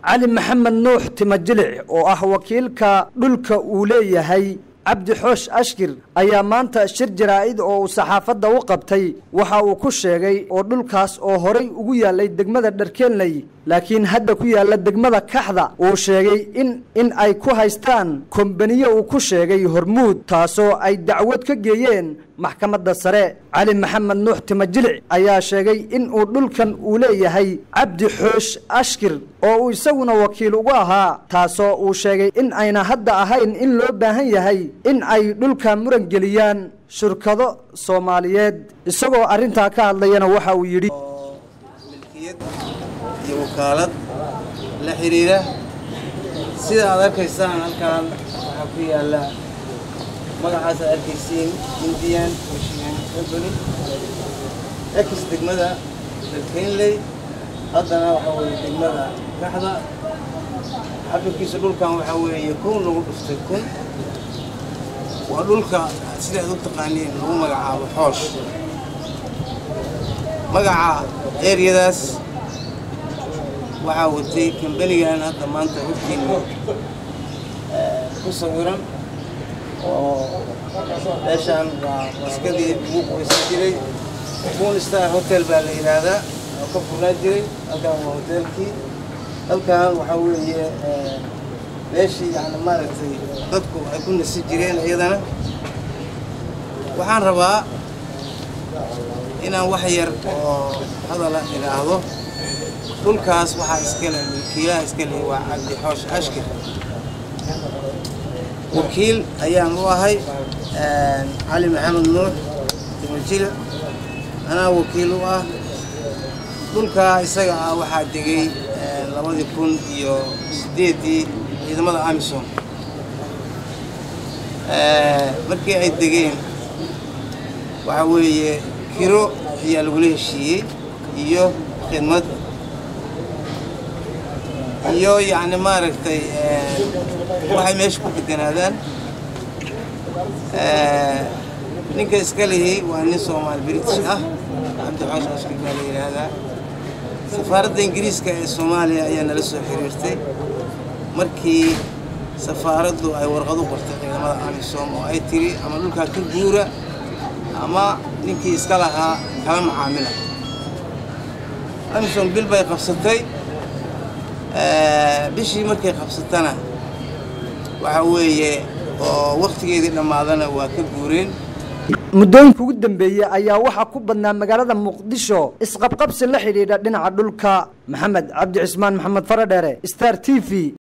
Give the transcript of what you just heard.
cali maxamed nuux timajilic oo ah wakiilka dhulka uu leeyahay cabdi xoosh ashkir ayaa maanta shir jaraa'id oo uu saxaafadda u qabtay waxa uu ku sheegay oo dhulkaas oo horay ugu yaallay degmada dharkeenley laakiin hadda ku yaalla degmada kaxda uu sheegay in in ay ku haystaan kombaniyo uu ku sheegay hormuud taasoo ay dacwad ka geeyeen maxkamadda sare cali maxamed nuux timajilic ayaa sheegay in uu dhulkan uu leeyahay cabdi xoosh ashkir oo uu isaguna wakiil ugu ahaa taasoo uu sheegay in ayna hadda ahayn in loo baahan yahay in ay dhulka muran geliyaan shirkado soomaaliyeed isagoo arrintaa ka hadlayana waxa uu yidhi milkiyad iyo wakaalad la xiriira sida aad arkaysaan halkaan waxaa ku yaalla magacaas aad arkaysiin indian ocean company ex degmada dalkeynley haddana waxaa weeye degmada kaxda cabirkiisa dhulkan waxaa weeye kun lagu dhuftay kun waa dhulka sida aad u taqaaniin lagu magacaabo xoosh magaca eryadaas waxaa watay kambanigan hadda maanta hortiina ku sawiran oo meeshaan waa maskadii ugu qoysan jiray moon star hotel baa la yidhaahdaa oo ka furnaa jiray halkan waa hoteelkii halkan waxaa weeye meeshii yani maaragtay dadku ay ku nasi jireen iyadana waxaan rabaa inaan wax yar oo hadala idhaahdo dhulkaas waxaa iskale wakiilaha iskale waa cabdi xoosh ashkir wakiil ayaan u ahay cali maxamed nuux timajila anaa wakiil u ah dhulkaa isaga ah waxaa degay labadii kun iyo sideedii ciidamada amisom markii ay degeen waxaa weeye kiro ayaa lagula heshiiyey iyo khidmad iyo yacni maaragtay waxay meesha ku deganaadaan ninka iska lihi waa nin soomaali british ah cabdixoosh ashkir baa la yidhaahdaa safaaradda ingiriiska ee soomaaliya ayaa nala soo xiriirtay markii safaaraddu ay warqad u qortay ciidamada amisom oo ay tiri ama dhulkaa ka guura ama ninkii iska lahaa kala macaamila amisom bil bay qabsatay bishii markay qabsatana waxaa weeye oo wakhtigeedii dhammaadana waa ka guureen muddooyinka ugu dambeeyey ayaa waxaa ku badnaa magaalada muqdisho isqabqabsi la xidhiidha dhinaca dhulka maxamed cabdi cismaan maxamed faradheere star t v